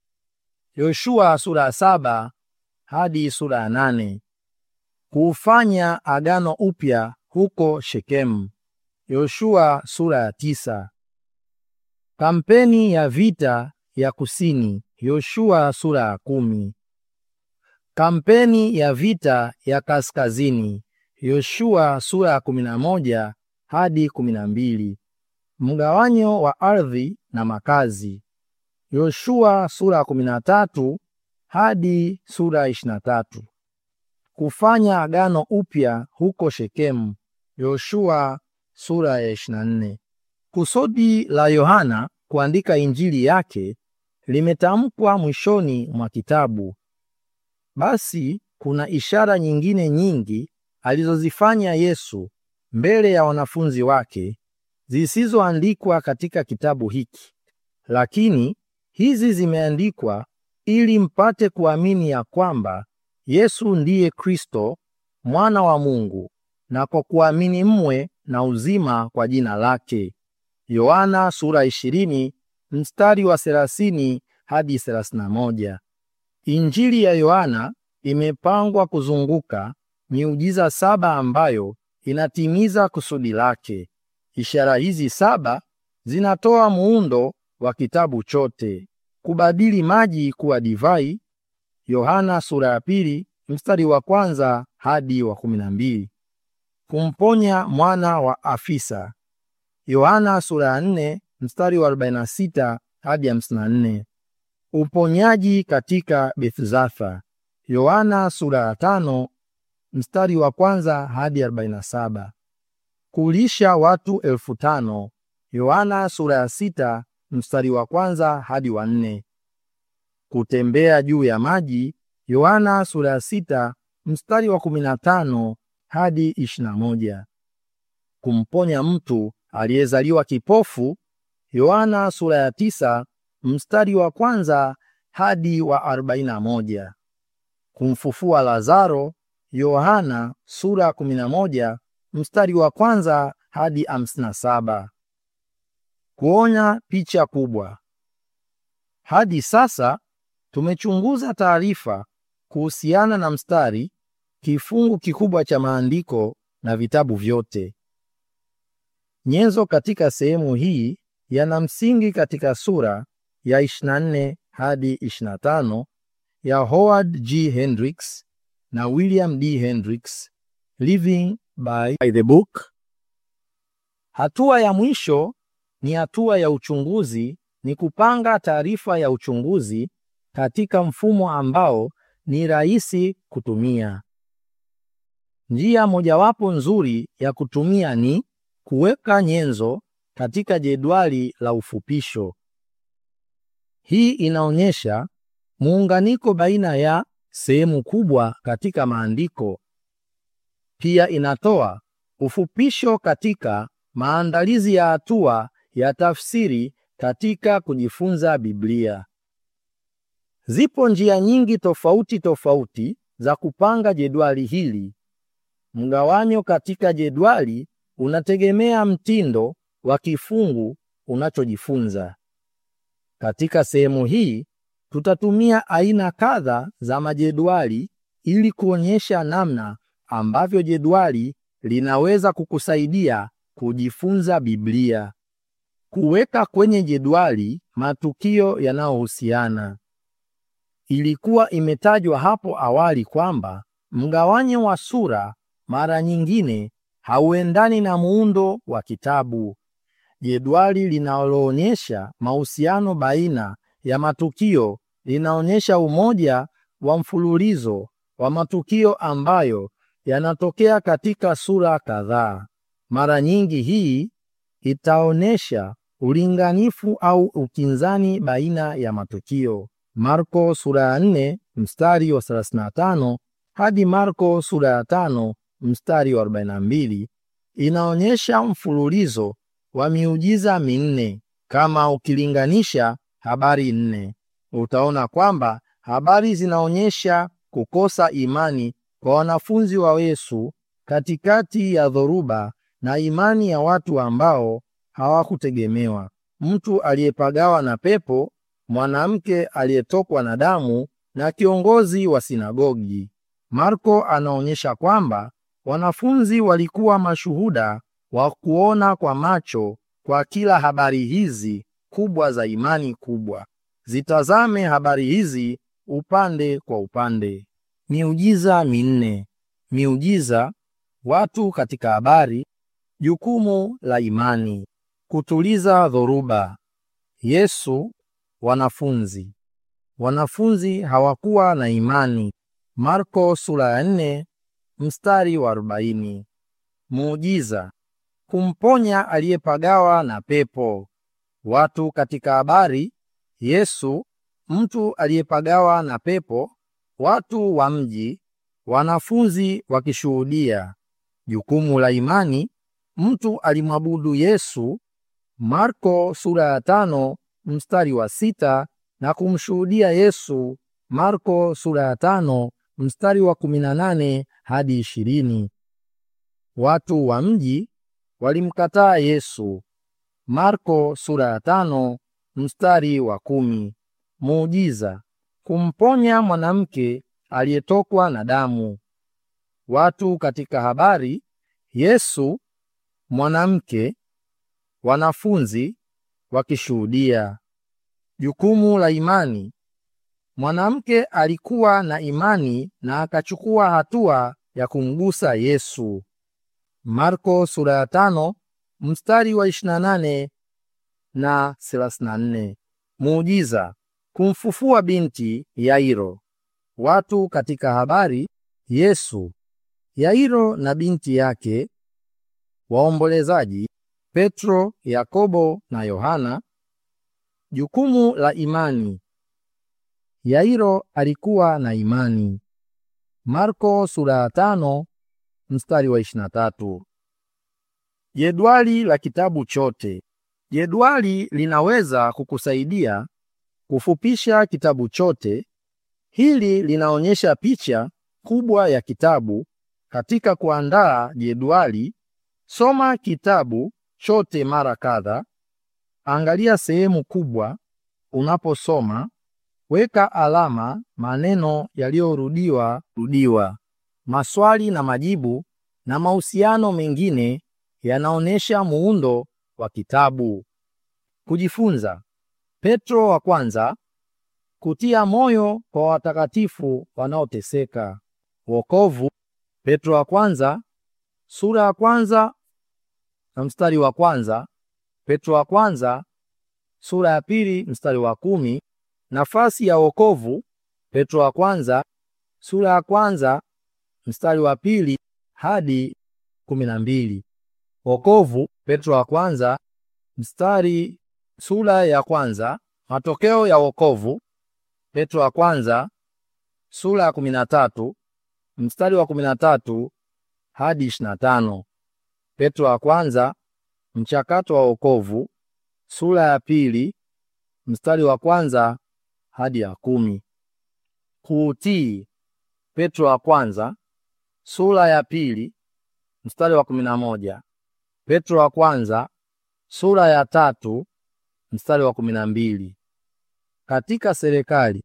Yoshua sura ya saba hadi sura ya nane. Kuufanya agano upya huko Shekemu. Yoshua sura ya tisa. Kampeni ya vita ya kusini. Yoshua sura ya kumi. Kampeni ya vita ya kaskazini. Yoshua sura ya kumi na moja hadi kumi na mbili. Mgawanyo wa ardhi na makazi. Yoshua sura ya kumi na tatu hadi sura ya ishirini na tatu. Kufanya agano upya huko Shekemu. Yoshua sura ya ishirini na nne. Kusudi la Yohana kuandika injili yake limetamkwa mwishoni mwa kitabu. Basi kuna ishara nyingine nyingi alizozifanya Yesu mbele ya wanafunzi wake zisizoandikwa katika kitabu hiki, lakini hizi zimeandikwa ili mpate kuamini ya kwamba Yesu ndiye Kristo mwana wa Mungu, na kwa kuamini mwe na uzima kwa jina lake. Yohana sura 20 mstari wa 30 hadi 31. Injili ya Yohana imepangwa kuzunguka miujiza saba ambayo inatimiza kusudi lake. Ishara hizi saba zinatoa muundo wa kitabu chote. Kubadili maji kuwa divai. Yohana sura ya pili mstari wa kwanza hadi wa kumi na mbili. Kumponya mwana wa afisa. Yohana sura ya nne mstari wa 46 hadi 54. Uponyaji katika Bethzatha. Yohana sura ya tano mstari wa kwanza hadi 47. Kulisha watu elfu tano. Yohana sura ya sita mstari wa kwanza hadi wa nne. Kutembea juu ya maji. Yohana sura ya sita mstari wa 15 hadi 21. Kumponya mtu aliyezaliwa kipofu. Yohana sura ya tisa mstari wa kwanza hadi wa 41. Kumfufua Lazaro. Yohana sura ya 11 mstari wa kwanza hadi 57. Kuonya picha kubwa. Hadi sasa tumechunguza taarifa kuhusiana na mstari, kifungu kikubwa cha maandiko na vitabu vyote. Nyenzo katika sehemu hii yana msingi katika sura ya 24 hadi 25 ya Howard G. Hendricks na William D. Hendricks, Living by the Book. Hatua ya mwisho ni hatua ya uchunguzi, ni kupanga taarifa ya uchunguzi katika mfumo ambao ni rahisi kutumia. Njia mojawapo nzuri ya kutumia ni kuweka nyenzo katika jedwali la ufupisho. Hii inaonyesha muunganiko baina ya sehemu kubwa katika maandiko. Pia inatoa ufupisho katika maandalizi ya hatua ya tafsiri katika kujifunza Biblia. Zipo njia nyingi tofauti tofauti za kupanga jedwali hili. Mgawanyo katika jedwali unategemea mtindo wa kifungu unachojifunza. Katika sehemu hii tutatumia aina kadha za majedwali ili kuonyesha namna ambavyo jedwali linaweza kukusaidia kujifunza Biblia. Kuweka kwenye jedwali matukio yanayohusiana. Ilikuwa imetajwa hapo awali kwamba mgawanyo wa sura mara nyingine hauendani na muundo wa kitabu. Jedwali linaloonyesha mahusiano baina ya matukio linaonyesha umoja wa mfululizo wa matukio ambayo yanatokea katika sura kadhaa. Mara nyingi hii itaonyesha ulinganifu au ukinzani baina ya matukio. Marko sura ya 4 mstari wa 35 hadi Marko sura ya 5 mstari wa 42 inaonyesha mfululizo wa miujiza minne. Kama ukilinganisha habari nne, utaona kwamba habari zinaonyesha kukosa imani kwa wanafunzi wa Yesu katikati ya dhoruba na imani ya watu ambao hawakutegemewa: mtu aliyepagawa na pepo, mwanamke aliyetokwa na damu na kiongozi wa sinagogi. Marko anaonyesha kwamba wanafunzi walikuwa mashuhuda wa kuona kwa macho kwa kila habari hizi kubwa za imani kubwa. Zitazame habari hizi upande kwa upande. Miujiza minne. Miujiza, watu katika habari, jukumu la imani, kutuliza dhoruba, Yesu, wanafunzi. Wanafunzi hawakuwa na imani. Marko sura ya 4 mstari wa 40. Muujiza, kumponya aliyepagawa na pepo. Watu katika habari, Yesu, mtu aliyepagawa na pepo, watu wa mji, wanafunzi wakishuhudia. Jukumu la imani, mtu alimwabudu Yesu, Marko sura ya tano mstari wa sita na kumshuhudia Yesu, Marko sura ya tano mstari wa 18 hadi 20. Watu wa mji walimkataa Yesu, Marko sura ya tano mstari wa kumi. Muujiza, kumponya mwanamke aliyetokwa na damu. Watu katika habari, Yesu, mwanamke, wanafunzi wakishuhudia. Jukumu la imani, mwanamke alikuwa na imani na akachukua hatua ya kumgusa Yesu. Marko sura ya tano mstari wa 28 na 34. Muujiza, Kumfufua binti Yairo. Watu katika habari Yesu, Yairo na binti yake, waombolezaji Petro, Yakobo na Yohana. Jukumu la imani. Yairo alikuwa na imani. Marko sura ya tano mstari wa 23. Jedwali la kitabu chote. Jedwali linaweza kukusaidia kufupisha kitabu chote. Hili linaonyesha picha kubwa ya kitabu. Katika kuandaa jedwali, soma kitabu chote mara kadha. Angalia sehemu kubwa unaposoma. Weka alama maneno yaliyorudiwa rudiwa. Maswali na majibu na mahusiano mengine yanaonyesha muundo wa kitabu. Kujifunza. Petro wa kwanza, kutia moyo kwa watakatifu wanaoteseka. Wokovu. Petro wa kwanza sura ya kwanza na mstari wa kwanza. Petro wa kwanza sura ya pili mstari wa kumi. Nafasi ya wokovu. Petro wa kwanza sura ya kwanza mstari wa pili hadi kumi na mbili. Wokovu. Petro wa kwanza mstari sura ya kwanza. Matokeo ya wokovu. Petro wa kwanza sura ya kumi na tatu mstari wa kumi na tatu hadi ishirini na tano. Petro wa kwanza mchakato wa wokovu sura ya pili mstari wa kwanza hadi ya kumi. Kuutii. Petro wa kwanza sura ya pili mstari wa kumi na moja. Petro wa kwanza sura ya tatu mstari wa kumi na mbili. Katika serikali.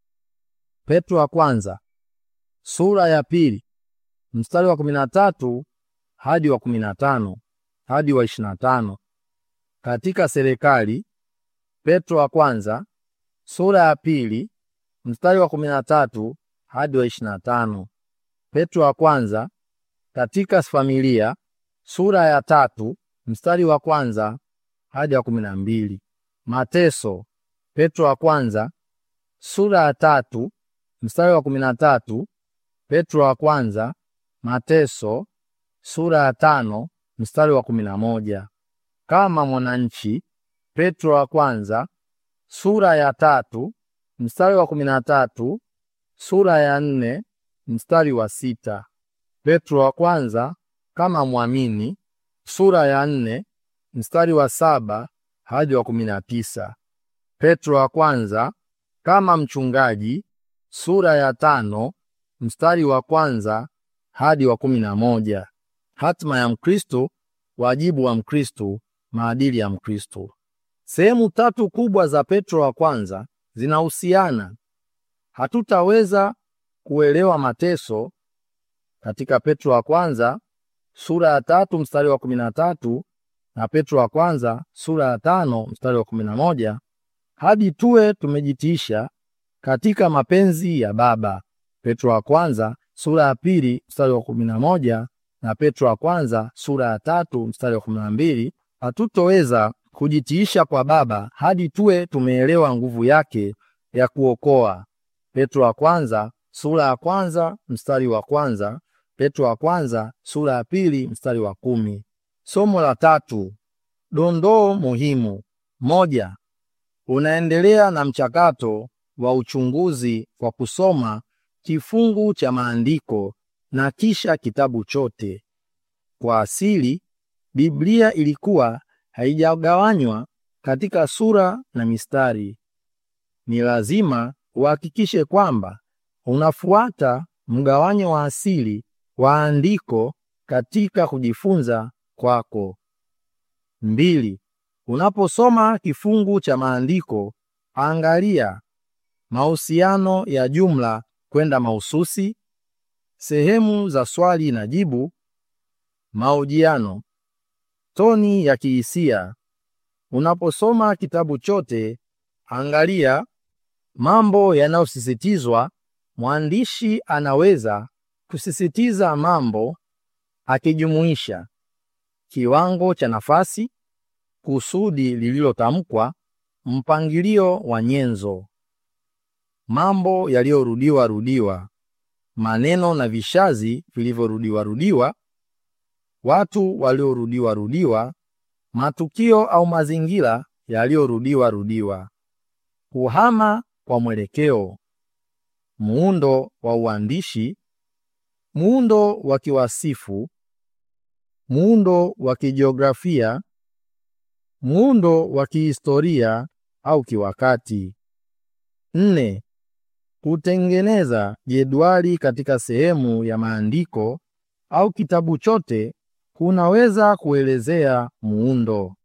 Petro wa kwanza sura ya pili mstari wa kumi na tatu hadi wa kumi na tano hadi wa ishirini na tano. Katika serikali. Petro wa kwanza sura ya pili mstari wa kumi na tatu hadi wa ishirini na tano. Petro wa kwanza katika familia sura ya tatu mstari wa kwanza hadi wa kumi na mbili. Mateso. Petro wa kwanza sura ya tatu mstari wa kumi na tatu. Petro wa kwanza mateso sura ya tano mstari wa kumi na moja. Kama mwananchi. Petro wa kwanza sura ya tatu mstari wa kumi na tatu sura ya nne mstari wa sita. Petro wa kwanza kama mwamini sura ya nne mstari wa saba hadi wa kumi na tisa. Petro wa kwanza kama mchungaji sura ya tano mstari wa kwanza hadi wa kumi na moja. Hatima ya Mkristo, wajibu wa Mkristo, maadili ya Mkristo. Sehemu tatu kubwa za Petro wa kwanza zinahusiana. Hatutaweza kuelewa mateso katika Petro wa kwanza sura ya tatu mstari wa kumi na tatu na Petro wa kwanza sura ya tano mstari wa kumi na moja hadi tuwe tumejitiisha katika mapenzi ya Baba. Petro wa kwanza sura ya pili mstari wa kumi na moja na Petro wa kwanza sura ya tatu mstari wa kumi na mbili hatutoweza kujitiisha kwa Baba hadi tuwe tumeelewa nguvu yake ya kuokoa. Petro wa kwanza sura ya kwanza mstari wa kwanza Petro wa kwanza sura ya pili mstari wa kumi. Somo la tatu. Dondoo muhimu. Moja. Unaendelea na mchakato wa uchunguzi kwa kusoma kifungu cha maandiko na kisha kitabu chote. Kwa asili, Biblia ilikuwa haijagawanywa katika sura na mistari. Ni lazima uhakikishe kwamba unafuata mgawanyo wa asili wa andiko katika kujifunza kwako. Mbili. Unaposoma kifungu cha maandiko, angalia mahusiano ya jumla kwenda mahususi, sehemu za swali na jibu, mahojiano, toni ya kihisia. Unaposoma kitabu chote, angalia mambo yanayosisitizwa. Mwandishi anaweza kusisitiza mambo akijumuisha kiwango cha nafasi, kusudi lililotamkwa, mpangilio wa nyenzo. mambo yaliyorudiwa rudiwa, maneno na vishazi vilivyorudiwa rudiwa, watu waliorudiwa rudiwa, matukio au mazingira yaliyorudiwa rudiwa. Kuhama kwa mwelekeo, muundo wa uandishi, muundo wa kiwasifu, muundo wa kijiografia, muundo wa kihistoria au kiwakati. Nne, kutengeneza jedwali katika sehemu ya maandiko au kitabu chote kunaweza kuelezea muundo.